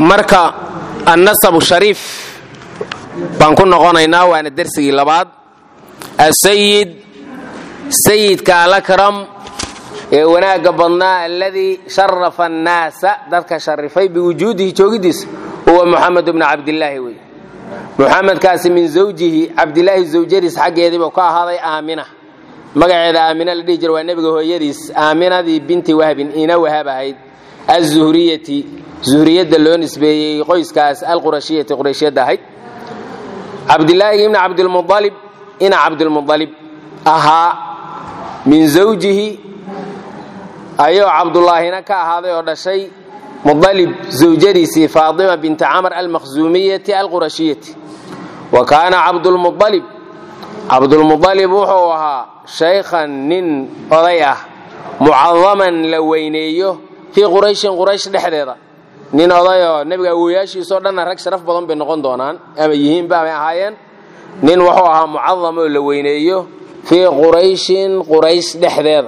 marka annasabu shariif baan ku noqonaynaa waana dersigii labaad asayid sayidka alakram ee wanaagga badnaa alladii sharafa annaasa dadka sharifay biwujuudihi joogidiisa huwa muxamed bnu cabdilaahi wey muxamedkaasi min zawjihi cabdilaahi zawjadiis xaggeediibuu ka ahaaday aamina magaceeda aamina la dhihi jira waa nebiga hooyadiis aaminadii binti wahbin ina wahab ahayd azuhriyati zuhriyadda loo nisbeeyey qoyskaas alqurashiyati qurayshiyadda ahayd cabdilaahi ibni cabdilmualib ina cabdilmualib ahaa min zawjihi ayuu cabdullaahina ka ahaaday oo dhashay mualib zawjadiisii faatima binti camr almakhzuumiyati alqurashiyati wa kaana cabdulmualib cabdulmualib wuxuu ahaa shaykhan nin oday ah mucadaman la weyneeyo fii qurayshin quraysh dhexdeeda nin odayoo nebiga awoyaashiisoo dhanna rag sharaf badan bay noqon doonaan ama yihiinba amay ahaayeen nin wuxuu ahaa mucadam oo la weyneeyo fii qurayshin quraysh dhexdeeda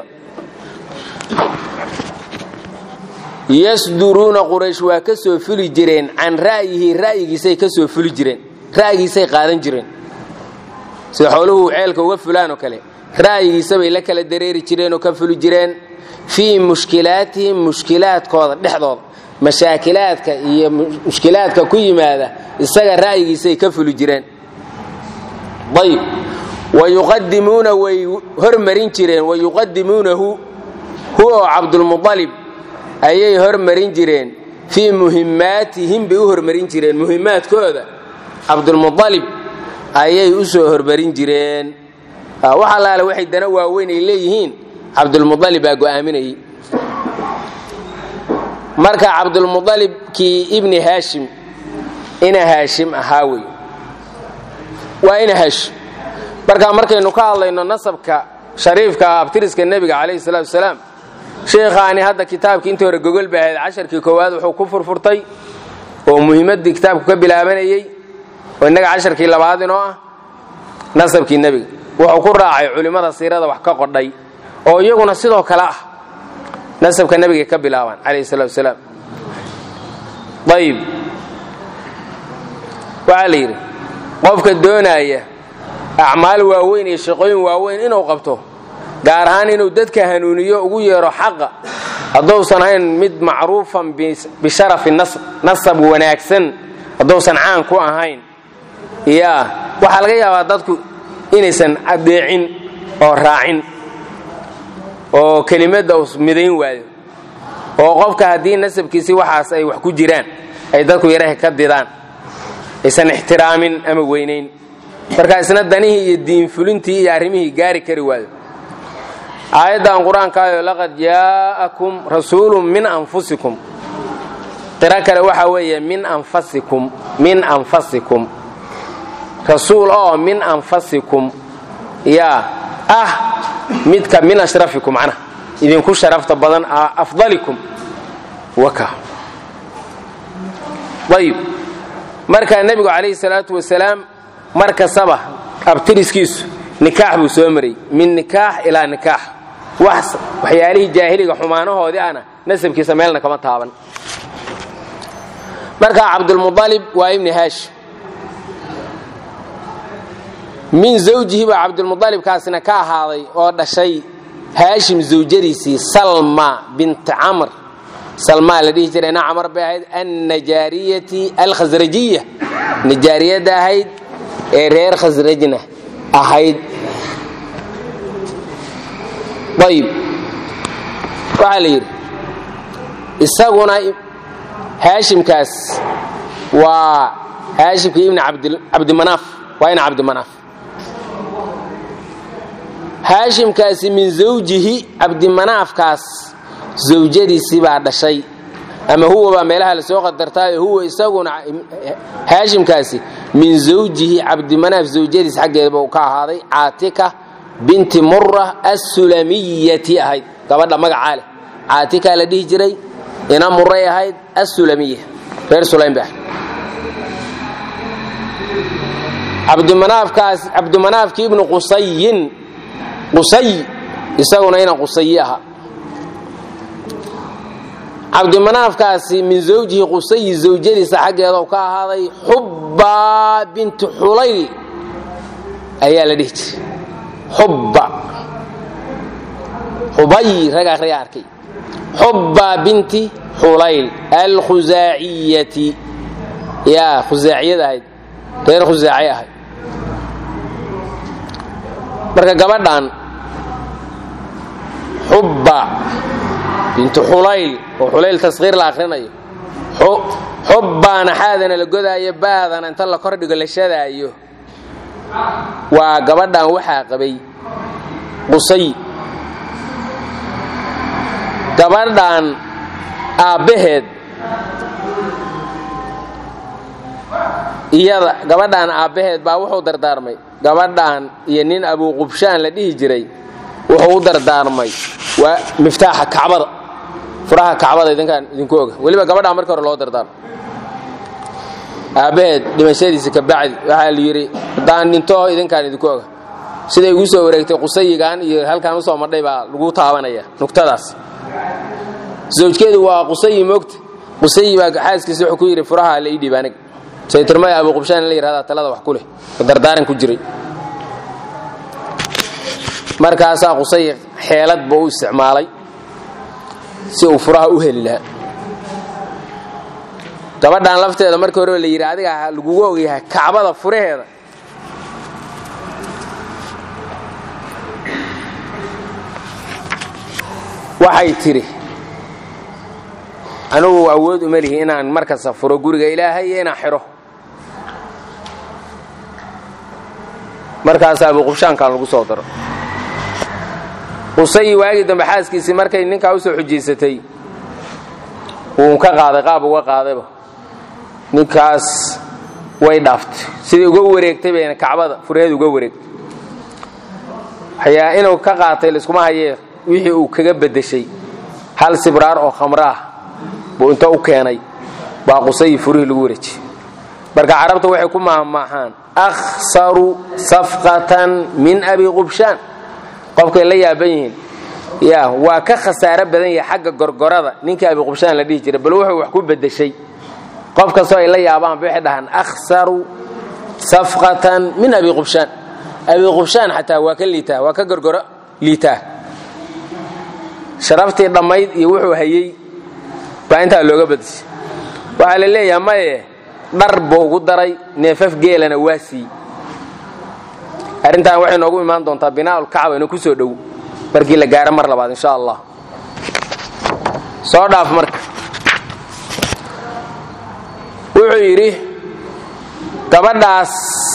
yasduruuna quraysh waa ka soo fuli jireen can ra'yihi ra'yigiisay ka soo fuli jireen ra'yigiisay qaadan jireen sida xooluhu ceelka uga fulaan oo kale ra'yigiisabay la kala dareeri jireen oo ka fuli jireen fii mushkilaatihim mushkilaadkooda dhexdooda mashaakilaadka iyo mushkilaadka ku yimaada isaga ra'yigiisay ka fuli jireen ayb wayuqadimuuna way hormarin jireen wayuqadimuunahu huwa oo cabdulmualib ayay hormarin jireen fii muhimmaatihim bay u hormarin jireen muhimmaadkooda cabdulmualib ayay u soo hormarin jireen wax allaale waxay dana waaweyn ay leeyihiin cabdulmualib baa go'aaminayay marka cabdulmualibkii ibni haashim ina haashim ahaa wey waa ina haashim marka markaynu ka hadlayno nasabka shariifka abtiriska nebiga calayhi salaatu wasalaam sheekhaani hadda kitaabkii intii hore gogol ba ahayd casharkii koowaad wuxuu ku furfurtay oo muhiimaddii kitaabku ka bilaabanayey oo innaga casharkii labaad inoo ah nasabkii nebiga wuxuu ku raacay culimmada siirada wax ka qodhay oo iyaguna sidoo kale ah nasabka nebigay ka bilaabaan calayhi salatu wasalaam ayib waxaa la yidhi qofka doonaaya acmaal waaweyn iyo shaqooyin waaweyn inuu qabto gaar ahaan inuu dadka hanuuniyo ugu yeero xaqa hadduusan ahayn mid macruufan bisharafi nasab wanaagsan hadduusan caan ku ahayn yaa waxaa laga yaabaa dadku inaysan adeecin oo raacin oo kelimadda us midayn waayo oo qofka haddii nasabkiisi waxaas ay wax ku jiraan ay dadku yaraha ka didaan aysan ixtiraamin ama weynayn marka isna danihii iyo diinfulintii iyo arrimihii gaari kari waayo aayaddan qur-aankaayo laqad jaa'akum rasuulun min anfusikum qiro kale waxaa weeye min anfasikum min anfasikum rasuul oo min anfasikum yaa ah midka min ashrafikum macnaha idinku sharafta badan afdalikum waka ayib marka nebigu calayhi salaatu wasalaam mar kastaba abtiriskiisu nikaax buu soo maray min nikaax ilaa nikaax wax waxyaalihii jaahiliga xumaanahoodii ana nasabkiisa meelna kama taaban marka cabdulmualib waa ibni haashim min zawjihi baa cabdulmualibkaasina ka ahaaday oo dhashay haashim zawjadiisii salma bint camr salmaa la dhihi jirayna camar bay ahayd annajaariyati alkhasrajiya najaariyadda ahayd ee reer khasrajna ahayd ayib waxaa la yidhi isaguna haashimkaas waa haashimkii ibni cabdimanaaf waa ina cabdimanaaf haashimkaasi min zawjihi cabdimanaafkaas zawjadiisii baa dhashay ama huwa baa meelaha lasoo qadartaayo huwa isaguna haashimkaasi min zawjihi cabdimanaaf zawjadiis xaggeedaba uu ka ahaaday caatika binti mura assulamiyati ahayd gabadha magacaa leh caatika la dhihi jiray ina muray ahayd assulamiya reer sulaym ba ahayd cabdimanaafkaas cabdimanaafki ibnu qusayin qusay isaguna ina qusayi ahaa cabdimanaafkaasi min zawjihi qusayi zawjadiisa xaggeeda ka ahaaday xubba binti xulayl ayaa la dhihi jiray xubba xubay rag akhriya arkay xubba binti xulayl alkhusaaciyati yaa khusaaciyad ahayd reer khusaaci ahayd marka gabadhan xubba bintu xulayl oo xulayl taskhiir la akhrinayo xubbaana xaadana la godaayo baadana inta la kordhigo la shadaayo waa gabadhan waxaa qabay qusay gabadhan aabbaheed iyada gabadhan aabbaheed baa wuxuu dardaarmay gabadhan iyo nin abuuqubshaan la dhihi jiray wuxuu u dardaarmay waa miftaaxa kacbada furaha kacbada idinkaan idinku oga weliba gabadhaan markii hore loo dardaarmo aabbaheed dhimashadiisa ka bacdi waxaa la yidhi haddaan dhinto idinkaan idinku oga siday igu soo wareegtay qusayigan iyo halkaan usoo madhay baa lagu taabanaya nugtadaas zawjkeedu waa qusayi moogta qusayi baa xaaskiisa wuxuu ku yidhi furaha la ii dhiib aniga saytirmaya abuuqubshaan in la yihahdaa talada wax ku leh oo dardaaran ku jiray markaasaa qusay xeelad buu u isticmaalay si uu furaha u heli lahaa gabadhan lafteeda markii hore la yidhi adiga lagugu ogyahay kacbada furaheeda waxay tidhi anigu awood uma lihi inaan markasta furo guriga ilaahay iyo inaan xidho markaasaa abuuqubshaankan lagu soo daro qusayi waagii dambe xaaskiisii markay ninkaa u soo xujaysatay wuu ka qaaday qaab uga qaadayba ninkaas way dhaaftay sidai uga wareegtay bayna kacbada furaheeda uga wareegtay waxyaa inuu ka qaatay laiskuma hayee wixii uu kaga beddeshay hal sibraar oo khamro ah buu inta u keenay baa qusayi furihii lagu wareejiyey marka carabta waxay ku maahmaahaan akhsaru safqatan min abi qubshaan qofkay la yaaban yihiin ya waa ka khasaaro badan yahay xagga gorgorada ninkii abi qubshaan la dhihi jiray bal wuxuu wax ku beddeshay qof kastoo ay la yaabaan ba waxay dhahaan akhsaru safqatan min abi qubshaan abi qubshaan xataa waa ka liitaa waa ka gorgoro liitaa sharaftii dhammayd iyo wuxuu hayey baa intaa looga badisay waxaa la leeyaha maye dhar buu ugu daray neefaf geelana waa siiyey arrintan waxay noogu imaan doontaa binaaul kacba ina ku soo dhow markii la gaaro mar labaad insha allah soo dhaaf marka wuxuu yidhi gabadhaas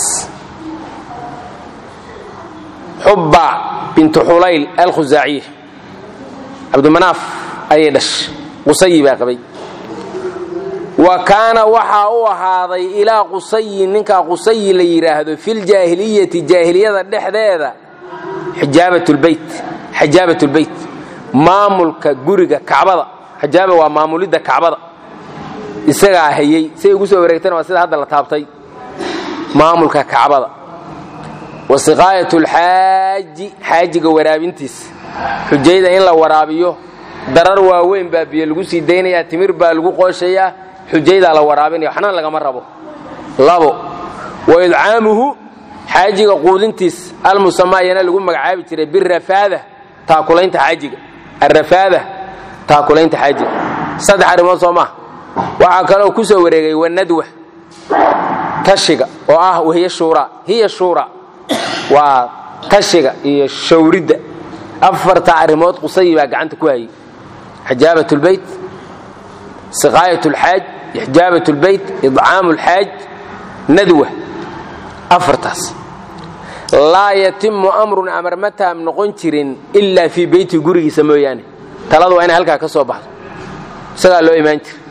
xubba bintu xulayl alkhusaaciya cabdimanaaf ayay dhashay qusayi baa qabay wa kaana waxaa u ahaaday ilaa qusayi ninkaa qusayi la yidhaahdo filjaahiliyati jaahiliyada dhexdeeda xijaabatulbeyt xijaabatulbeyt maamulka guriga kacbada xijaaba waa maamulidda kacbada isagaa hayey siday ugu soo wareegtana waa sida hadda la taabtay maamulka kacbada wa siqaayat lxaaji xaajiga waraabintiisa xujayda in la waraabiyo darar waaweyn baa biyo lagu sii daynayaa timir baa lagu qooshayaa xujaydaa la waraabinaya waxna lagama rabo labo wa idcaamuhu xaajiga quudintiis almusamaayana lagu magacaabi jiray birafaada taakulaynta xaajiga arafaada taakulaynta xaajiga saddex arrimood soo maaha waxaa kaloo ku soo wareegay wanadwa tashiga oo ah wahiy shuuraa hiya shuura waa tashiga iyo shawridda afarta arrimood qusayi baa gacanta ku hayay xijaabat lbeyt siqaayat lxaaj ixjaabat lbeyt idcaamu lxaaj nadwa afartaas laa yatimu amrun amar ma taam noqon jirin ilaa fii beyti gurigiisa mooyaane taladu waa inay halkaa ka soo baxdo isagaa loo imaan jira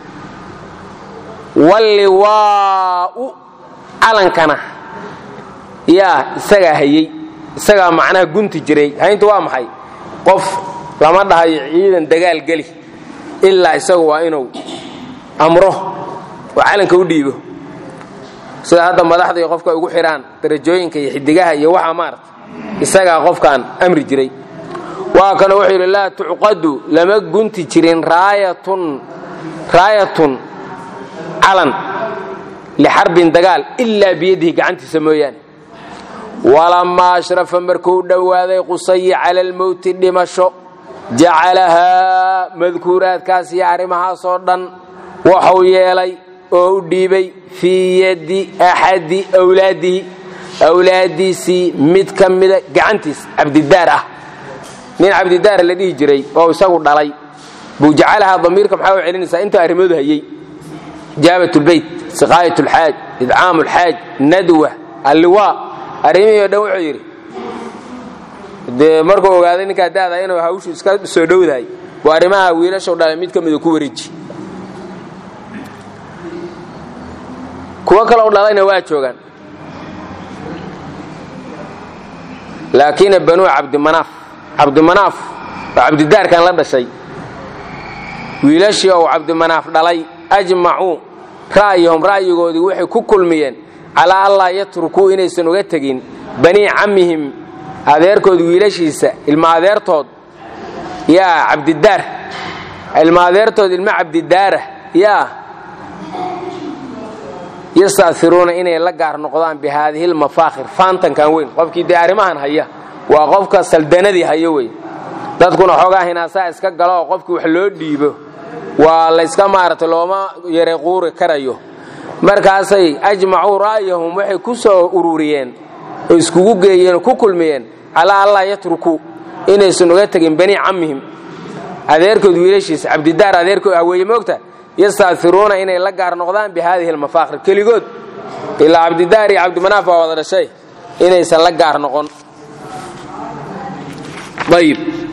walliwaa'u calankana yaa isagaa hayey isagaa macnaha gunti jiray haynta waa maxay qof lama dhahayo ciidan dagaal geli ilaa isagu waa inuu amro oo calanka u dhiibo sida hadda madaxda iyo qofka ugu xidhaan darajooyinka iyo xidigaha iyo waxaa maarata isagaa qofkaan amri jiray waa kana wuxuu yidhi laa tucqadu lama gunti jirin raayatun raayatun calan lixarbin dagaal ilaa biyadihi gacantiisa mooyaane walamaa ashrafa markuu dhowaaday qusayi cala almowti dhimasho jacalahaa madkuuraadkaas iyo arrimahaasoo dhan waxuu yeelay oo u dhiibay fii yadi axadi wlaadihi awlaadiisii mid ka mida gacantiis cabdidaar ah nin cabdidaar la dhihi jiray oo isagu dhalay buu jacalahaa damiirka maxaa u celinaysaa intuu arrimoodu hayey ijaabat lbeyt siqaayat lxaaj idcaam lxaaj nadwa alliwaa arrimihii o dhan wuxuu yidhi dee markuu ogaaday ninkaa daada inuu hawshu iska soo dhowdahay buu arrimaha wiilashu dhalay mid ka mida ku wareeji kuwo kalou dhalayna waa joogaan laakiin banuu cabdimanaaf cabdimanaaf oo cabdidaarkan la dhashay wiilashii ou cabdimanaaf dhalay ajmacuu ra'yahum ra'yigoodii waxay ku kulmiyeen calaa allaa yatrukuu inaysan uga tegin banii cammihim adeerkood wiilashiisa ilma adeertood yaa cabdidaar ilma adeertood ilma cabdidaara yaa yastairuuna inay la gaar noqdaan bi haadihi lmafaakhir faantankan weyn qofkii dee arrimahan haya waa qofka saldanadii hayo wey dadkuna xoogaa hinaasaa iska galo oo qofkii wax loo dhiibo waa layska maaragtay looma yare quuri karayo markaasay ajmacuu ra'yahum waxay ku soo ururiyeen oo iskugu geeyeen oo ku kulmiyeen calaa allaa yatrukuu inaysan uga tegin banii cammihim adeerkood wiilashiisa cabdidaar adeerkood haweeye moogta yastairuuna inay la gaar noqdaan bi haadihi lmafaakhir keligood ilaa cabdidaar iyo cabdimanaaf baa wada dhashay inaysan la gaar noqon ayib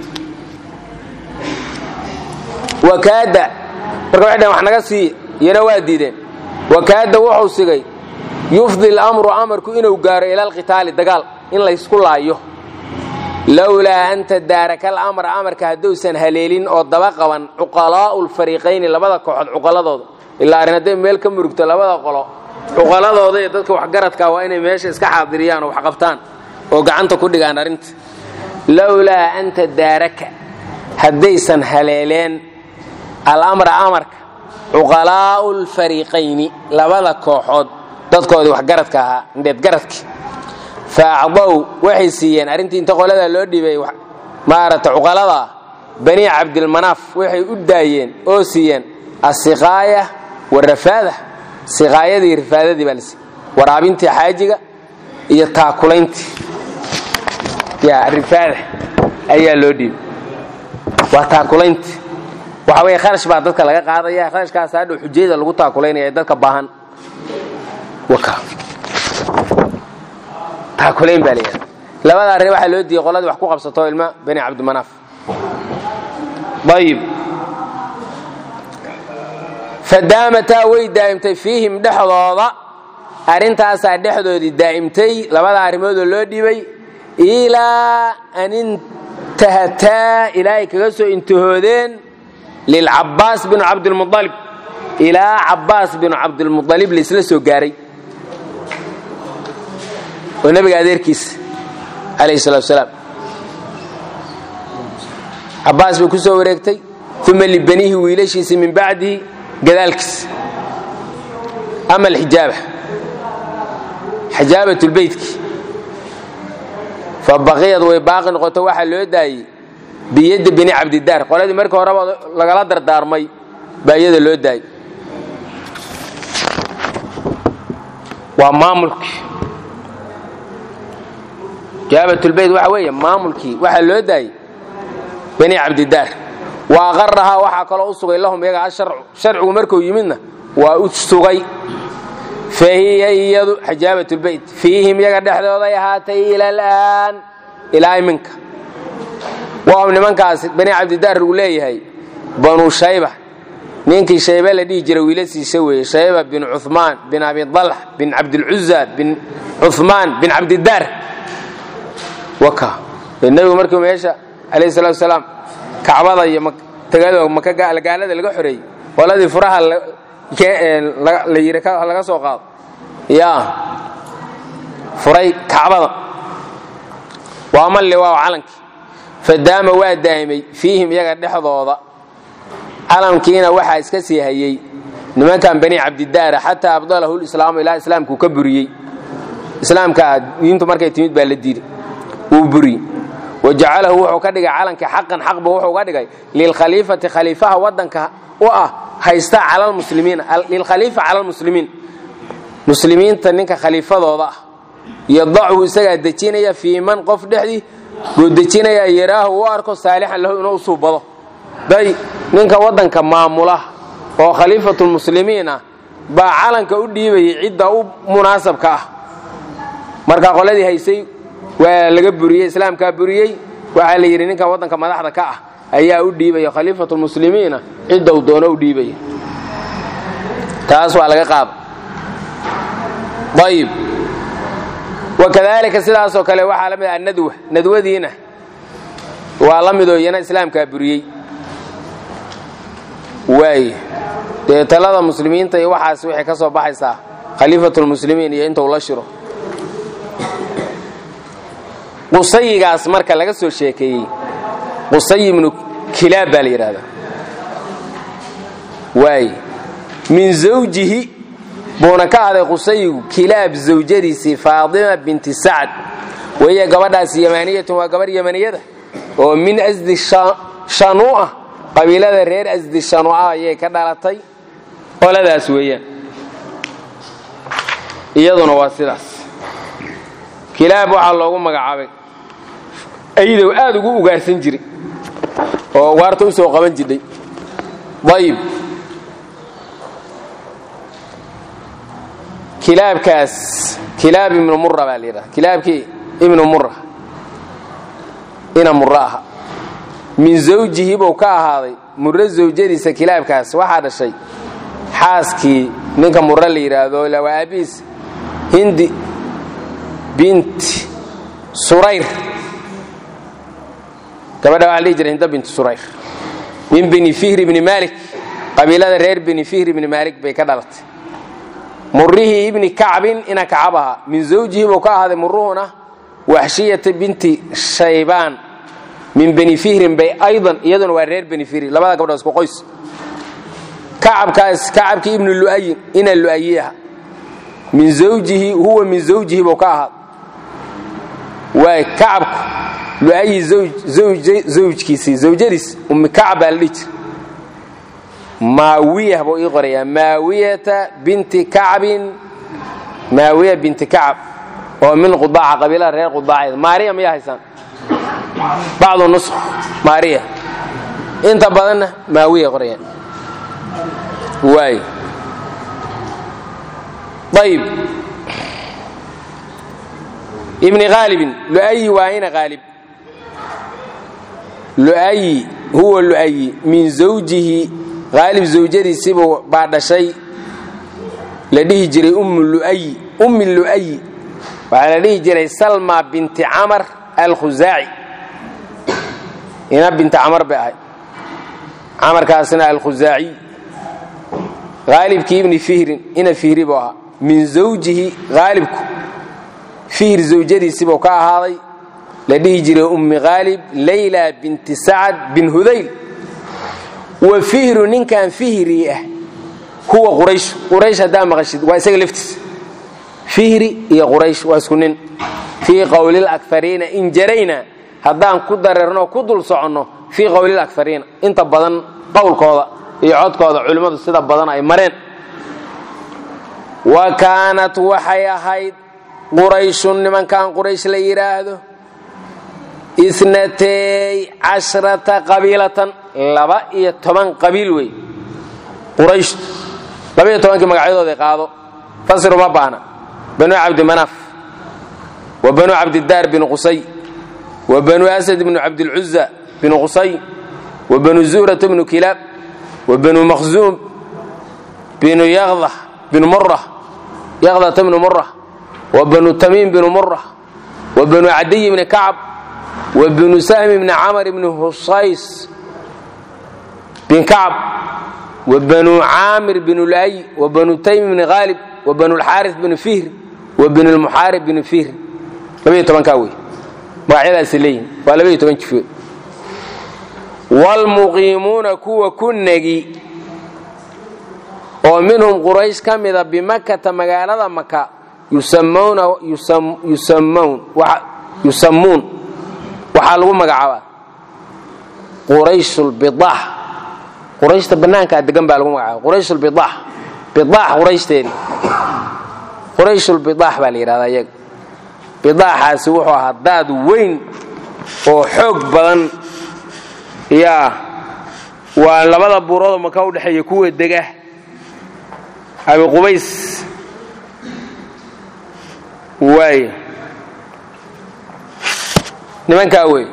wakaada marka waxay dhaheen wax naga sii iyana waa diideen wakaada wuxuu sigay yufdi lamru amarku inuu gaaro ila alqitaali dagaal in laysku laayo lowlaa an tadaaraka alamra amarka hadduusan haleelin oo daba qaban cuqalaa'u lfariiqayni labada kooxood cuqaladooda ilaa arrin hadday meel ka murugto labada qolo cuqaladooda iyo dadka waxgaradka waa inay meesha iska xaadiriyaan oo wax qabtaan oo gacanta ku dhigaan arrinta lowlaa an tadaaraka haddaysan haleeleen alamra amarka cuqalaa'u lfariiqayni labada kooxood dadkoodii waxgaradka ahaa indheedgaradki faacdow waxay siiyeen arrintii inta qoladaa loo dhiibay maarata cuqaladaa bani cabdilmanaaf waxay u daayeen oo siiyeen asiqaaya warafaada siqaayadii rifaadadii baa lasiiy waraabintii xaajiga iyo taakulayntii ya rifaada ayaa loo dhiibay waa taakulayntii waxa weye kharash baa dadka laga qaadaya kharashkaas hadhow xujayada lagu taakulaynaya dadka baahan taakulayn baa layidhahda labada arrin waxaa loo diiyey qoladii wax ku qabsato ilma bani cabdimanaaf ayib fadaamataa way daa'imtay fiihim dhexdooda arrintaasaa dhexdoodii daa'imtay labada arrimoodoo loo dhibay ilaa an intahataa ilaahay kaga soo intahoodeen lilcabbaas binu cabdilmualib ilaa cabbaas binu cabdilmualib laisla soo gaaray oo nabiga adeerkiisa alayh salatu salaam cabbaas bay ku soo wareegtay uma libanihi wiilashiisi min bacdihi gadaalkiisa ama alxijaaba xijaabatulbeytki fa baqiyad way baaqi noqoto waxaa loo daayey biyadda bini cabdidaar qoladii markii horeba lagala dardaarmay baa iyada loo daayey waa maamulkii jaabatulbeyt waxa weeye maamulkii waxaa loo daayey bani cabdidaar wa aqarahaa waxaa kaloo u sugay lahum iyaga asharcu sharcigu markuu yimidna waa u sugay fa hiya iyadu xijaabatulbeyt fiihim iyaga dhexdooday ahaatay ila alaan ilaa iminka wahum nimankaas bani cabdidaar uu leeyahay banu shayba ninkii shaybe la dhihi jiray wiilasiisa weeye shayba bin cumaan bin abi dalx bin cabdilcuza bin cumaan bin cabdidaar nebigu markii meesha alayh salatu salaam kacbada iyo gaalada laga xoreeyey qoladii furaha la yiri laga soo qaado ya furay kacbada waa malli waa calankii fadaama waa daa'imay fiihim iyaga dhexdooda calamkiina waxaa iska sii hayey nimankan bani cabdidaara xataa abdalahu lislaamu ilaa islaamkuu ka buriyey islaamka diintu markay timid baa la diiday wuu buriyey wa jacalahu wuxuu ka dhigay calanka xaqan xaqba wuxuu ka dhigay lilkhaliifati khaliifaha wadanka u ah haysta calalmuslimiin lilkhaliifa cala almuslimiin muslimiinta ninka khaliifadooda ah yadachu isagaa dejinaya fii man qof dhexdii buu dejinayaa yaraahu u arko saalixan lahu inuu usuubado day ninka wadanka maamula oo khaliifatulmuslimiin ah baa calanka u dhiibayay cidda u munaasabka ah marka qoladii haysay waa laga buriyey islaamkaa buriyey waxaa la yidhi ninkan wadanka madaxda ka ah ayaa u dhiibaya khaliifatulmuslimiina cidda uu doono u dhiibaya taas waa laga qaada ayib wakadalika sidaasoo kale waxaa la mid ah nadwa nadwadiina waa la midoo iyana islaamkaa buriyey waay dee talada muslimiinta iyo waxaas waxay ka soo baxaysaa khaliifatulmuslimiin iyo intuu la shiro qusayigaas marka laga soo sheekeeyey qusay ibnu kilaab baa la yidhahdaa waay min zawjihi buuna ka ahday qusayigu kilaab zawjadiisii faadima binti sacd wahiya gabadhaas yamaniyatun waa gabarh yamaniyada oo min asdi shanuu'a qabiilada reer asdi shanuu'a ayay ka dhalatay qoladaas weeyaan iyaduna waa sidaas kilaab waxaa loogu magacaabay aydow aad ugu ugaarsan jiray oo ugaarta u soo qaban jidhay ayib kilaabkaas kilaab ibnu mura baa la yidhaha kilaabkii ibnu mura ina mura aha min zawjihi buu ka ahaaday murro zawjadiisa kilaabkaas waxaa dhashay xaaskii ninka murre la yidhaahdo waa aabihiis hindi binti surayr gabadha waxa la dhihi jiray hinda binti surayr min bini fihri ibni maalik qabiilada reer bini fihri ibni maalik bay ka dhalatay murihii ibni kacbin ina kacab ahaa min zawjihi buu ka ahaaday muruhuna waxshiyata binti shaybaan min bani fihrin bay aydan iyaduna waa reer bani fihri labada gabdhood isku qoys kacabkaas kacabkii ibnu lu'ayin ina lu'ayi aha min zawjihi huwa min zawjihi buu ka ahaad waay kacabku lu'ayi zawjkiisii zawjadiis ummi kacab baa la dhihi jira maawiyah buu ii qorayaa maawiyata binti kacbin maawiya binti kacab oo min qudaaca qabiilada reer qudaaceeda maariya miyaa haysaan bacdu nusq maariya inta badanna maawiya qorayaan waay ayib ibni haalibin lu'ayi waa ina haalib lu'ayi huwa lu'ayi min zawjihi haalib zawjadiisiibuu baa dhashay la dhihi jiray ummu lu'ayi ummi lu'ayi waxaa la dhihi jiray salma binti camar alkhusaaci ina binti camar bay ahay camarkaasna alkhusaaciy haalibkii ibni fihrin ina fihri buu ahaa min zawjihi haalibku fihr zawjadiisibuu ka ahaaday la dhihi jiray ummi haalib layla binti sacad bin hudayl wa fihru ninkan fihri ah huwa quraysh quraysh haddaa maqashid waa isaga laftiis fihri iyo quraysh waa isku nin fii qowlil akariina in jarayna haddaan ku dareerno ku dul soconno fii qowlil akariina inta badan qowlkooda iyo codkooda culimmadu sida badan ay mareen wa kaanat waxay ahayd qurayshun nimankan quraysh la yidhaahdo inatay cashrata qabiilatan laba iyo toban qabiil wey quraysh laba iyo tobankii magacyadooda qaado fasiru ma baahna banu cabdimanaaf wa banu cabdidaar binu qusay wa banu asad bnu cabdilcuza binu qusay wa banu zuhrata bnu kilaab wa banu makhzuum binu yaqda binu mura yaqdata bnu mura wa banu tamiim binu mura wa banu cadiy bni kacb wa bnu sahmi bni camr bni husays bin kacb wa banu caamir binu lu'ay wa banu taym bni haalib wa banu lxaaris binu fihr wa binu lmuxaarib binu fihr labaiyo tobankaa wey magacyadaasi leeyihin waa labaiyo toban jifood waalmuqiimuuna kuwa ku negi oo minhum quraysh ka mida bimakata magaalada maka yusammuun waxaa lagu magacaabaa qurayshulbidaax qurayshta bannaankaa degan baa lagu magacaaba qurayshulbidaax bidaax qurayshdeedii qurayshulbidaax baa la yidhahdaa iyaga bidaaxaasi wuxuu ahaa daad weyn oo xoog badan yaa waa labada buuroodoo maka u dhexeeya kuwa dega abi qubays waay nimankaa wey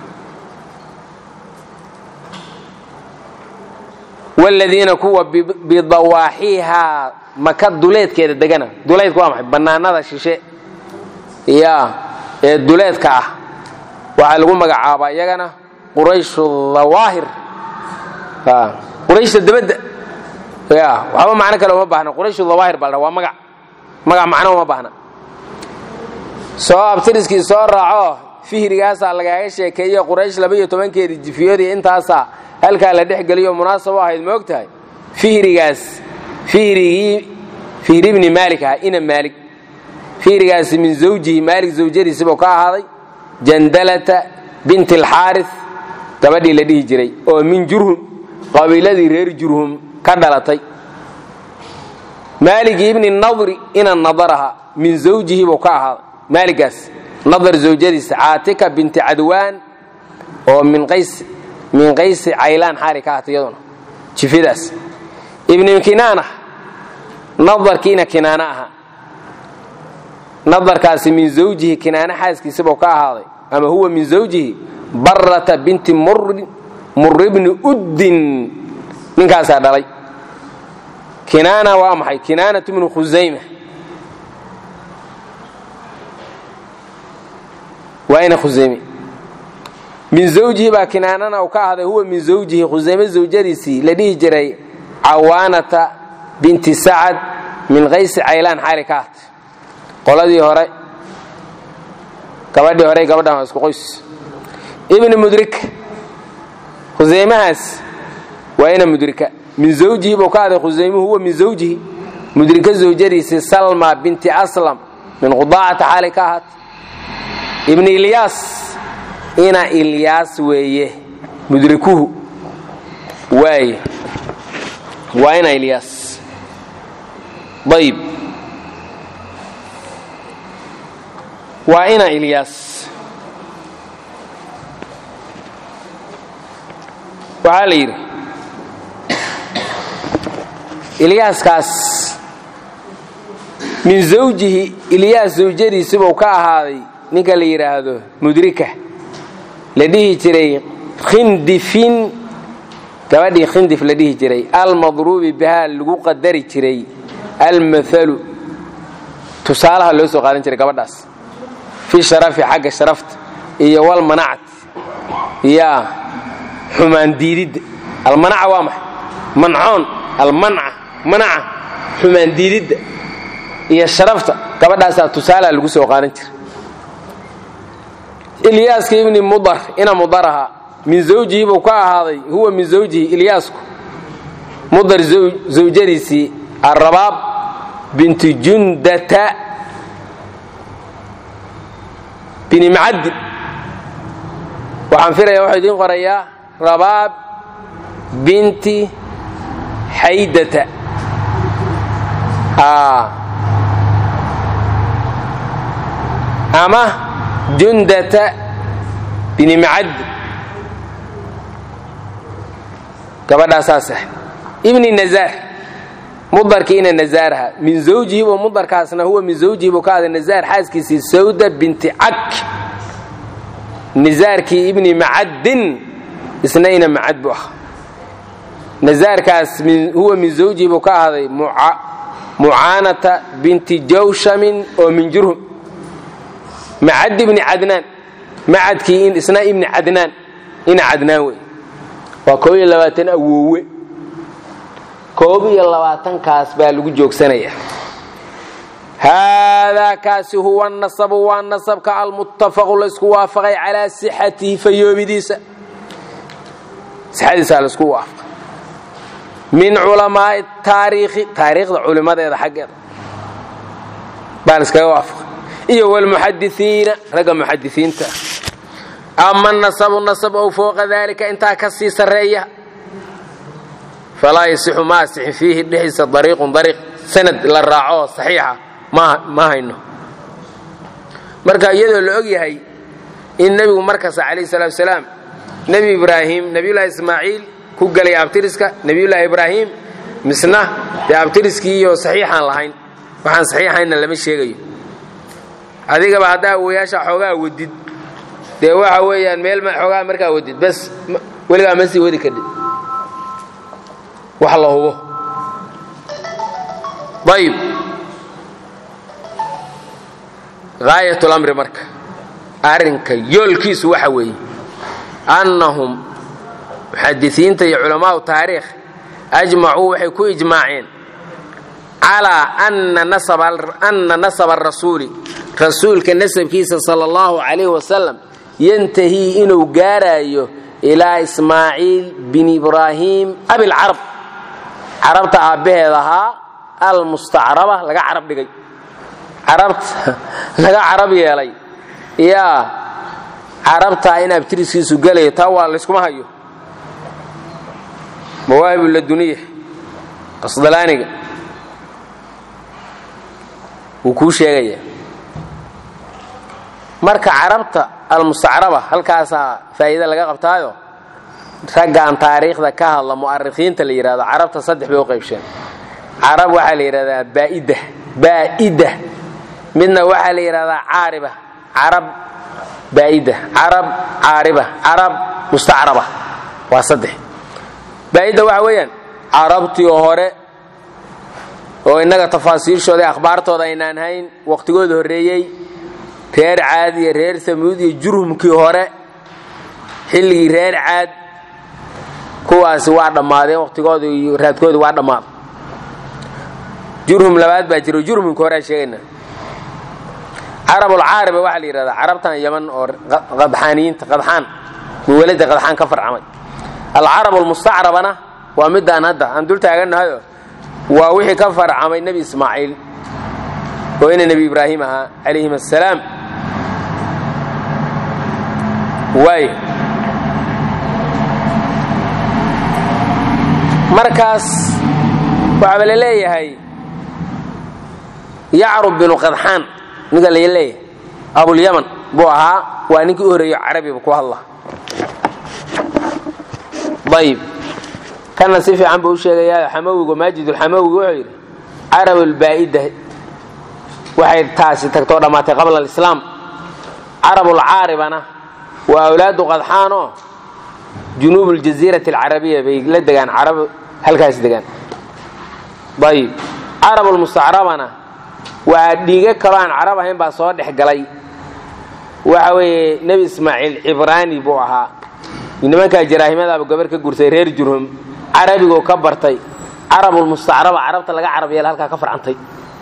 wladiina kuwa bidawaaxiihaa maka duleedkeeda degana duleedka waa maxay bannaanada shishe ya ee duleedka ah waxaa lagu magacaabaa iyagana qurayshu dawaahir qurayshta dabadda ya waxba macno kale uma baahna qurayshu dawaahir baa la waa magac magac macno uma baahna soo abtiriskii soo raaco fihrigaasaa lagaaga sheekeeye quraysh labaiyo tobankeedii jifiyoodii intaasaa halkaa la dhex geliyo munaasab u ahayd moog tahay fihrigaas fihrigii fihri bni maalik ahaa ina maalik fihrigaasi min zawjihi maalik zawjadiisibuu ka ahaaday jandalata binti alxaaris gabadhii la dhihi jiray oo min jurhum qabiiladii reer jurhum ka dhalatay maalik ibni nadri ina nadaraha min zawjihi buu ka ahaaday maaligaas nadar zawjadiisa caatika binti cadwaan oo min qays min qaysi caylaan xaali ka ahatay iyaduna jifidaas ibni kinaana nadarkiina kinaana ahaa nadarkaasi min zawjihi kinaana xaaskiisibuu ka ahaaday ama huwa min zawjihi barata binti murri bni uddin ninkaasaa dhalay kinaana waa maxay kinaanatu bnu khusayma waa ina khusayme min zawjihi baa kinaanana uu ka ahday huwa min zawjihi khusayme zawjadiisii la dhihi jiray cawaanata binti sacad min qaysi caylaan xaali ka ahtay qoladii hore gabadhii hore gabadhan waa isku qoys ibni mudrik khusaymahaas waa ina mudrika min zawjihi buu ka ahday khusaymuhu huwa min zawjihi mudrika zawjadiisii salma binti aslam min qudaacata xaali ka ahaatay ibni ilyaas ina ilyaas weeye mudrikuhu waay waa ina ilyaas ayb waa ina ilyaas waxaa la yidhi ilyaaskaas min zawjihi ilyaas zawjadiisibuu ka ahaaday ninka la yidhaahdo mudrika la dhihi jiray khindifin gabadhii khindif la dhihi jiray almadruubi bihaa lagu qadari jiray almaalu tusaalaha loo soo qaadan jiray gabadhaas fi sharafi xagga sharafta iyo walmanacati yaa xumaan diididda almanaca waa maxay mancoon almanca manaca xumaan diididda iyo sharafta gabadhaasaa tusaalaha lagu soo qaadan jiray ilyaaska ibni mudar ina mudar ahaa min zawjihi buu ka ahaaday huwa min zawjihi ilyaasku mudar zawjadiisii arabaab binti jundata bini macadin waxaan filaya waxuu idiin qorayaa rabaab binti xaydata ama jundata bini macadin gabadhaasaas ah ibni nazaar mudarkii ina nazaaraha min zawjihi buu mudarkaasna huwa min zawjihi buu ka aday nazaar xaaskiisii sawda binti cak nazaarkii ibni macadin isna ina macad buu ah nazaarkaas huwa min zawjihi buu ka ahday mucaanata binti jawshamin oo min jurhum macad ibni cadnaan macadkii isna ibni cadnaan ina cadnaan wey waa koob iyo labaatan awoowe koob iyo labaatankaas baa lagu joogsanaya haadaa kaasi huwa nasabu waa nasabka almuttafaqu laysku waafaqay calaa sixatihi fayoobidiisa sixadiisaa laisku waafaqay min culamaai taariikhi taariikhda culimadeeda xaggeeda baa laiskaga waafaqay iyo wlmuxadisiina ragga muxadisiinta ama nasabu nasab ow fooqa dalika intaa ka sii sarreeya falaa yasixu ma asixin fiihi dhexdiisa dariiqun dariiq sanad la raaco saxiixa ma hayno marka iyadoo la og yahay in nebigu markasta calayh salaatu salaam nebi ibraahim nebiyullaahi ismaaciil ku gelay abtiriska nebiyullaahi ibraahim misna dee abtiriskii iyo saxiixaan lahayn waxaan saxiixaynna lama sheegayo adigaba haddaa awoyaasha xoogaa wadid dee waxa weeyaan meel xoogaa markaa wadid bes weligaa ma sii wadi kadhid wax la hubo ayib gaayat lamri marka arrinka yoolkiisu waxa weeye annahum muxadisiinta iyo culamaau taariikh ajmacuu waxay ku ijmaaceen calaa ana nasaba arasuuli rasuulka nasabkiisa sala allahu calayh wasalam yantahii inuu gaaraayo ilaa ismaaciil bin ibraahim abilcarab carabta aabbaheed ahaa almustacraba laga carab dhigay carabta laga carab yeelay yaa carabtaa in abtiriskiisu gelayo taa waa layskuma hayo mawaahib laduniya qasdalaaniga wuu kuu sheegaya marka carabta almustacraba halkaasaa faa'iida laga qabtaayo raggan taariikhda ka hadla mu'arikhiinta la yidhahdo carabta saddex bay u qaybsheen carab waxaa la yidhahdaa baa'ida baa'ida midna waxaa la yidhahdaa caariba carab baa'ida carab caariba carab mustacraba waa saddex baa'idda waxa weeyaan carabtii hore oo innaga tafaasiishooda akhbaartooda aynaan hayn wakhtigooda horreeyey reer caad iyo reer samuud iyo jurhumkii hore xilligii reer caad kuwaasi waa dhammaadeen wakhtigooda iyo raadkooda waa dhammaaday jurhum labaad baa jiro jurhumka horeaan sheegayna carabulcaariba waxaa la yidhahdaa carabtan yaman oo qadxaaniyiinta qadxaan muwalada qadxaan ka farcamay alcarab almustacrabana waa midaan hadda aan dul taagannahayo waa wixii ka farcamay nebi ismaaciil oo ina nebi ibraahim ahaa calayhim assalaam waay markaas waxaaba la leeyahay yacrub binu qadxaan ninka la leeyahay abulyaman buu ahaa waa ninkii u horreeyo carabiba ku hadla ayib kana si fiican buu u sheegayaa xamawigu maajidulxamawigu wuxuu yidhi carabulbaa'ida waxay taasi tagtoo dhammaatay qabla alislaam carabulcaaribana waa awlaadu qadxaanoo junuub اljasiirati alcarabiya bay la degaan carab halkaas degaan ayib carabulmustacrabana waa dhiiga kaloo aan carab ahayn baa soo dhex galay waxa weeye nebi ismaaciil cibraani buu ahaa nimankaa jaraahimadaaba gabar ka gursay reer jurhum carabigoo ka bartay carabulmustacraba carabta laga carab yeela halkaa ka farcantay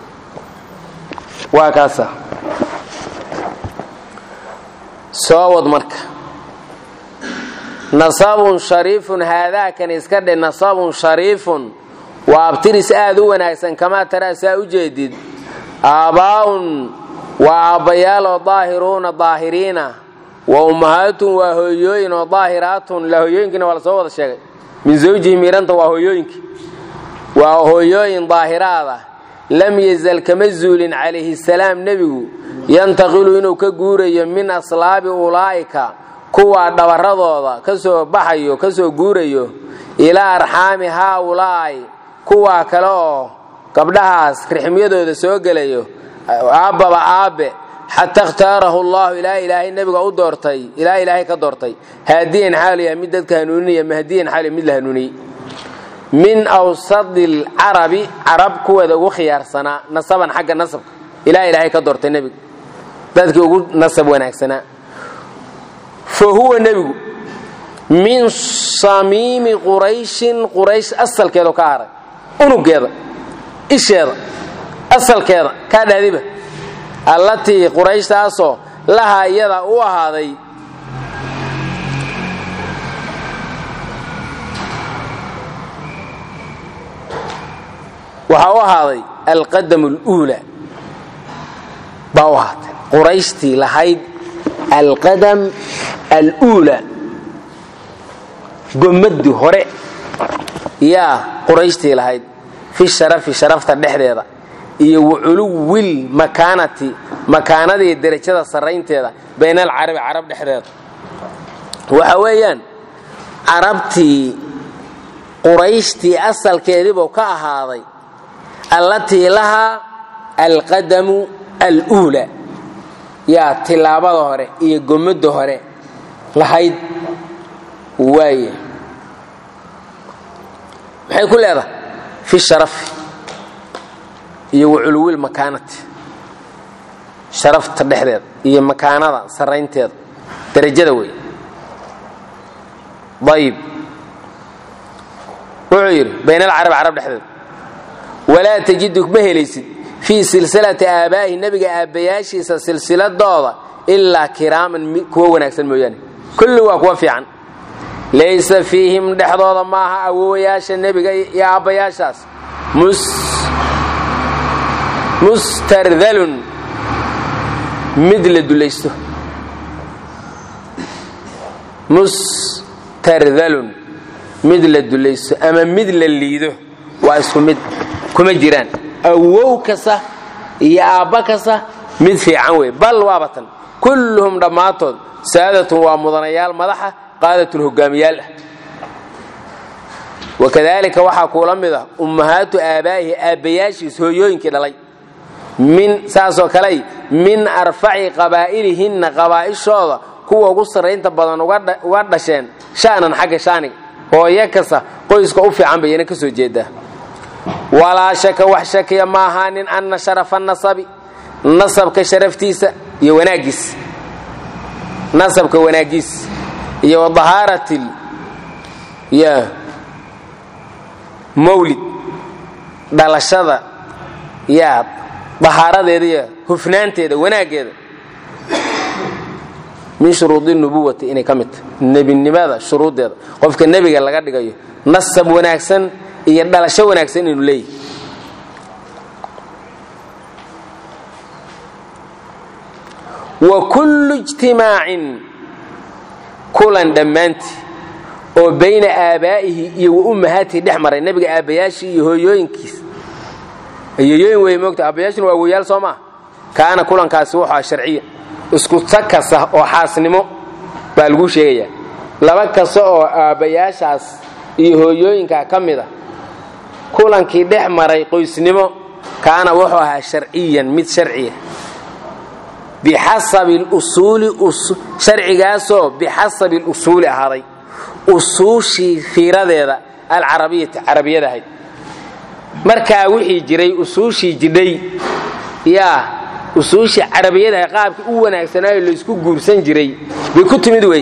waa kaasa soo wad marka nasabun shariifun haadaakan iska dhe nasabun shariifun waa abtiris aad u wanaagsan kamaa taraa saa u jeedid aabbaa'un waa aabbayaaloo daahiruuna daahiriina wa ummahaatun waa hooyooyin oo daahiraatun la hooyooyinkiina waa la soo wada sheegay min zawjihi miiranta waa hooyooyinkii waa hooyooyin daahiraada lam yazal kama zuulin calayhi salaam nebigu yantaqilu inuu ka guurayo min aslaabi ulaa'ika kuwaa dhabarradooda ka soo baxayo ka soo guurayo ilaa arxaami haaulaa'i kuwaa kale oo gabdhahaas rixmyadooda soo gelayo aabbaba aabbe xata ikhtaarahu allahu ilaa ilaahay nebiga u doortay ilaa ilaahay ka doortay haadiyan xaalu yahay mid dadka hanuuninaya mahdiyan xaalu mid la hanuuniyey min awsadi alcarabi carab kuweeda ugu khiyaarsanaa nasaban xagga nasabka ilaa ilaahay ka doortay nebiga dadkii ugu nasab wanaagsanaa fa huwa nebigu min samiimi qurayshin quraysh asalkeedu ka haray unugeeda isheeda asalkeeda kaa dhaadiba allatii qurayshtaasoo lahaa iyada u ahaaday waxaa u ahaaday alqadam اluula baa u ahaatay qurayshtii lahayd alqadam aluula gomadii hore yaa qurayshtii lahayd fi sharafi sharafta dhexdeeda iyo waculuwil makaanati makaanadii derajada sarraynteeda bayna alcarabi carab dhexdeeda waxa weeyaan carabtii qurayshtii asalkeediibuu ka ahaaday allatii lahaa alqadamu aluula yaa tilaabada hore iyo gomada hore lahayd waaye maxay ku leedahay fi sharafi iyo waculuwil makaanati sharafta dhexdeeda iyo makaanada sarraynteeda derajada wey ayib wuxuu yidhi bayn alcarabi carab dhexdeeda walaa tajidu ma helaysid fii silsilati aabaa'ihi nebiga aabbayaashiisa silsiladooda ilaa kiraaman kuwa wanaagsan mooyaane kulli waa kuwa fiican laysa fiihim dhexdooda maaha awowayaasha nebiga iyo aabbayaashaas mustardalun mid la dulaysto mustardalun mid la dulaysto ama mid la liido waa isku mid kuma jiraan awow kasta iyo aabba kasta mid fiican wey bal waabatan kulluhum dhammaantood saadatun waa mudanayaal madaxa qaadatun hogaamiyaal ah wakadaalika waxaa kuula mid ah ummahaatu aabaa'ihi aabbayaashiis hooyooyinkii dhalay min saasoo kaley min arfaci qabaa'ilihinna qabaa'ishooda kuwa ugu sarraynta badan uga dhasheen sha'nan xagga shaaniga hooyo kasta qoyska u fiican bayana ka soo jeedaa walaa shaka wax shakiya ma ahaanin anna sharafa nasabi nasabka sharaftiisa iyo wanaaggiis nasabka wanaaggiis iyo wadahaaratil ya mawlid dhalashada yaa dahaaradeeda iyo hufnaanteeda wanaaggeeda min shuruudi nubuwati inay ka mid tahay nebinimada shuruuddeeda qofka nebiga laga dhigayo nasab wanaagsan iyo dhalasho wanaagsan inuu leeyahy wa kullu ijtimaacin kulan dhammaantii oo bayna aabaa'ihi iyo wa ummahaatihi dhex maray nebiga aabbayaashii iyo hooyooyinkiis hooyooyin wey moogta aabbayaashina waa woyaal soo maa kaana kulankaasi wuxuu ah sharciya isku tag kasta oo xaasnimo baa laguu sheegayaa laba kasta oo aabbayaashaas iyo hooyooyinka ka mid a kulankii dhex maray qoysnimo kaana wuxuu ahaa sharciyan mid sharciya bixasabi lusuuli sharcigaasoo bixasabi lusuuli ahaaday usuushii fiiradeeda alcarabiyati carabiyada ahayd markaa wixii jiray usuushii jidhay yaa usuushii carabiyada ahayd qaabkii u wanaagsanaayo laysku guursan jiray bay ku timid wey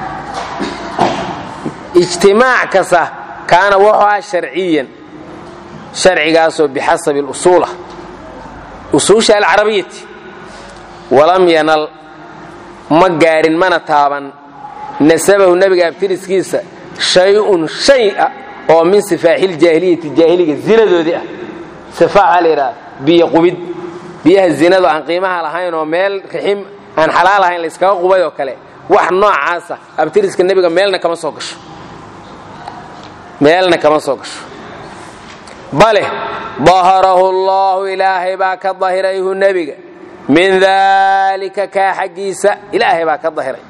ijtimaac kasta kaana wuxuu ah sharciyan sharcigaasoo bixasabi lusuulah usuusha alcarabiyati walam yanal ma gaarin mana taaban nasabahu nebiga abtiriskiisa shay-un shay ah oo min sifaaxiljaahiliyati jaahiliga zinadoodii ah sifaax waxaa la yidhaha biyo qubid biyaha zinadu aan qiimaha lahayn oo meel rixim aan xalaal ahayn layskaga qubay oo kale wax noocaasa abtiriska nebiga meelna kama soo gasho meelna kama soo gasho bale daharahu allahu ilaahay baa ka dahirayhu nebiga min daalika kaa xaggiisa ilaahay baa ka dahiray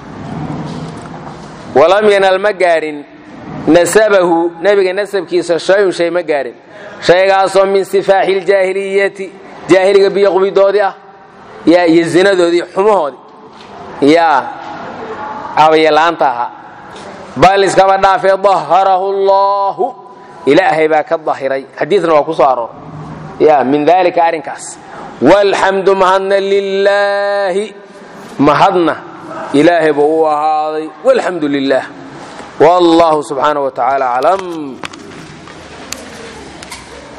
walam yanal ma gaarin nasabahu nebiga nasabkiisa shayun shay ma gaarin shaygaasoo min sifaaxi ljaahiliyati jaahiliga biyo qubidoodii ah yaa iyo zinadoodii xumahoodii yaa cabayalaanta ahaa bal iskaba dhaafee daharahu allahu ilaahay baa ka dahiray xadiidna waa ku soo aroor ya min dalika arrinkaas walxamdu mahadna lilaahi mahadna ilaahay buu u ahaaday walxamdu lilah wallahu subxaanaه wa tacaala aclam